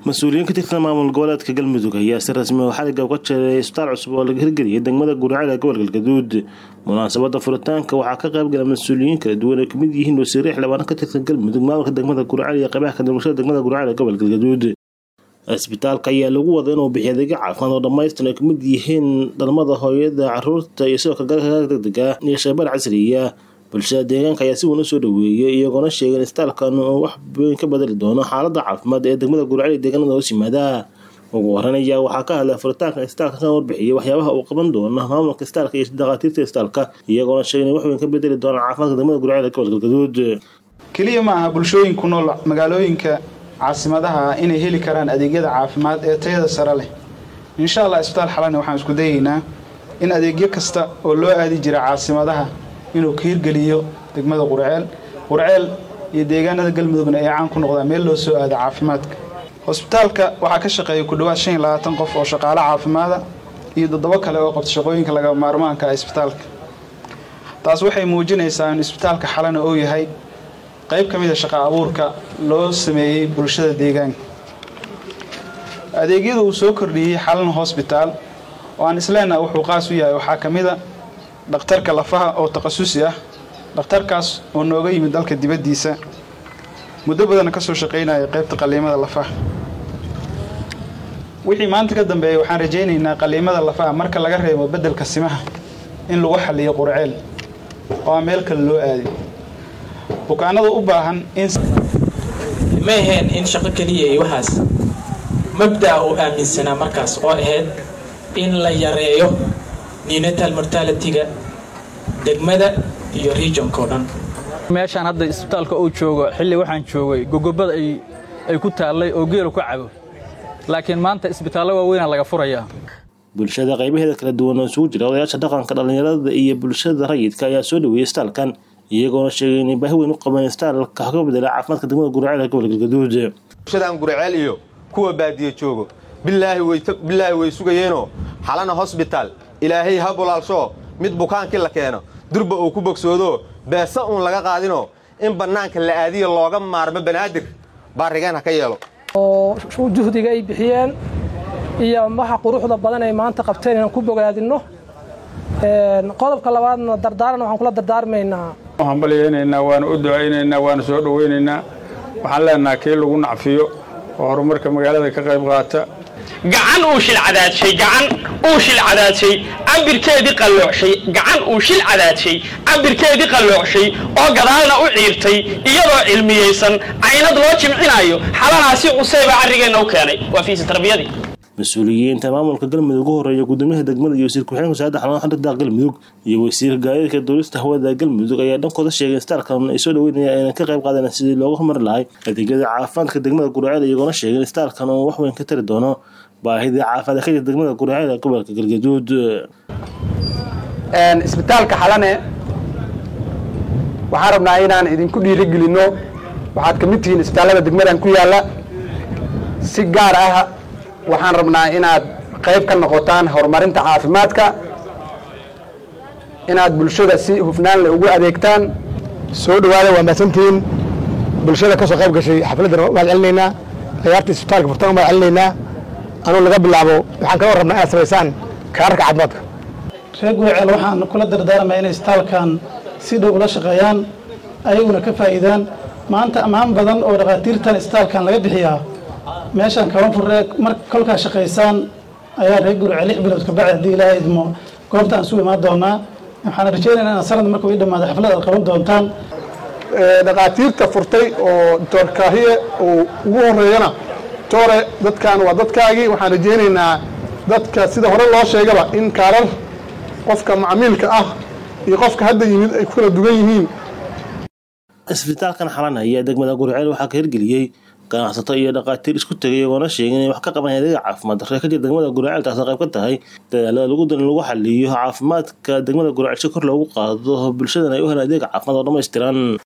mas-uuliyiin ka tirsan maamul goboleedka galmudug ayaa si rasmi oo xaliga uga jeeray isbitaal cusub oo laga hirgeliyay degmada guraceel ee gobolka galgaduud munaasabada furitaanka waxaa ka qayb gala mas-uuliyiin kala duwan ay kamid yihiin wasiire xildhibaano ka tirsan galmudug maamulka degmada guraceel iyo qaybaha ka bulshada degmada guraceel ee gobolka galgaduud isbitaalka ayaa lagu wada inuu bixiyo adeegyo caafimaad oo dhammaystiran ay kamid yihiin dhalmada hooyada caruurta iyo sidoo kale gargaarka degdega iyo shaybaar casriya bulshada deegaanka ayaa si weyn u soo dhaweeyay iyagoona sheegay in isbitaalkan uu wax weyn ka bedeli doono xaalada caafimaad ee degmada guraceel iyo deegaanada hoos yimaada ugu horeyn ayaa waxaa ka hadlay furitaanka isbitaalka kan warbixiyay waxyaabaha uu qaban doono maamulka isbitaalka iyo dhakhaatiirta isbitaalka iyagoona sheegay in wax weyn ka bedeli doonaan caafimaadka degmada guraceel ee gobolka galgaduud keliya ma aha bulshooyin ku nool magaalooyinka caasimadaha inay heli karaan adeegyada caafimaad ee tayada sare leh insha allah isbitaal xalani waxaan isku dayaynaa in adeegyo kasta oo loo aadi jira caasimadaha inuu ka hirgeliyo degmada qurceel qurceel iyo deegaanada galmudugna ay caan ku noqdaan meel loo soo aado caafimaadka hosbitaalka waxaa ka shaqeeya ku dhowaad shan iyo labaatan qof oo shaqaale caafimaada iyo toddobo kale oo qabta shaqooyinka laga maarmaanka ah isbitaalka taas waxay muujinaysaa in isbitaalka xalana uu yahay qayb ka mida shaqa abuurka loo sameeyey bulshada deegaanka adeegyada uu soo kordhiyey xalan hosbitaal oo aan isleenaha wuxuu qaas u yahay waxaa ka mida dhakhtarka lafaha oo takhasusi ah dhakhtarkaas oo nooga yimid dalka dibaddiisa muddo badanna ka soo shaqaynaya qaybta qaliimada lafaha wixii maanta ka dambeeya waxaan rajaynaynaa qaliimada lafaha marka laga reebo beddelka simaha in lagu xaliyo qurceel oo aan meel kale loo aadin bukaanada u baahan in ma aheen in shaqo keliya iyo waxaas mabda'a uu aaminsanaa markaas oo ahayd in la yareeyo nenatal mortality-ga degmada iyo regionka o dhan meeshaan hadda isbitaalka uu joogo xilli waxaan joogay gogobada ay ku taallay oo geelu ka cabo laakiin maanta isbitaallo waaweynaa laga furayaa bulshada qaybaheeda kala duwan oo isugu jira odayaasha dhaqanka dhallinyarada iyo bulshada rayidka ayaa soo dhaweeyey isbitaalkan iyagoona sheegay inay baahi weyn u qabeen isbitaalka ka bedela caafimaadka degmada guraceel ee gobolka galgaduud bulshadan guraceel iyo kuwa baadiye joogo bilaahi way sugayeenoo xalana hosbitaal ilaahay ha bulaalshoo mid bukaankii la keeno durba uu ku bogsoodo beesa uun laga qaadinoo in bannaanka la aadiya looga maarmo banaadir baarigeen ha ka yeelo oo juhdiga ay bixiyeen iyo waxa quruxda badan ay maanta qabteen inaan ku bogaadinno qodobka labaadna dardaaran waxaan kula dardaarmaynaa waxaan balyaynaynaa waana u ducaynaynaa waana soo dhowaynaynaa waxaan leenaha kii lagu nacfiyo oo horumarka magaalada ka qayb qaata gacan uu shil cadaadshay gacan uu shil cadaadshay cabirkeedii qalloocshay gacan uu shil cadaadshay cabirkeedii qalloocshay oo gadaalna u ciirtay iyadoo cilmiyeysan caynad loo jimcinaayo xalanaasi cuseyba carrigeenna u keenay waa fiisi tarbiyadii mas-uuliyiinta maamulka galmudug ugu horeeya gudoomiyaha degmada iyo wasiir ku-xigeenka wasaaradda xarumaha xarida galmudug iyo wasiir gaadiidka dowlista hawada galmudug ayaa dhankooda sheegay isbitaalkan ay soo dhaweynayaan inay ka qayb qaadeen sidii looga horumari lahay adeegyada caafimaadka degmada guraceel iyagoona sheegay in isbitaalkan uu wax weyn ka tari doono baahidii caafimaad ka jirta degmada guraceel ee gobolka galgaduud isbitaalka xalane waxaan rabnaa inaan idinku dhiirigelinno waxaad ka mid tihiin isbitaallada degmadan ku yaalla si gaar ah waxaan rabnaa inaad qayb ka noqotaan horumarinta caafimaadka inaad bulshada si hufnaanle ugu adeegtaan soo dhawaada waa mahadsantihiin bulshada ka soo qayb gashay xafladdan mahad celinaynaa ciyaarta isbitaalka furtaan mahad celinaynaa anuu laga bilaabo waxaan kaloo rabnaa inaad samaysaan kaararka caafimaadka reer guraceel waxaan kula dardaarmaya inay isbitaalkan si dhow ula shaqeeyaan ayaguna ka faa'iidaan maanta ammaan badan oo dhakhaatiirtan isbitaalkan laga bixiyaa meeshaan kaban furee mar kolkaa shaqaysaan ayaa reer guraceel lix bilood kabacdi haddii ilaahay idmo goobtaan isu imaan doonaa waxaan rajaynaynaa in sanad markuu ii dhammaado xaflad aad qaban doontaan dhakhaatiirta furtay oo doctor kaahiye uu ugu horeeyana tore dadkan waa dadkaagii waxaan rajaynaynaa dadka sida hore loo sheegaba in kaarar qofka macmiilka ah iyo qofka hadda yimid ay ku kala dugan yihiin isbitaalkan xalan ayaa degmada guraceel waxaa ka hirgeliyey ganacsato iyo dhakhaatiir isku tegay iyagoona sheegay inay wax ka qaban adeega caafimaad darree ka jir degmada guraceel taasoo qayb ka tahay dadaalada lagu dan lagu xaliyo caafimaadka degmada guraceel si kor loogu qaado bulshadana ay u helaan adeega caafimaad oo dhammaystiran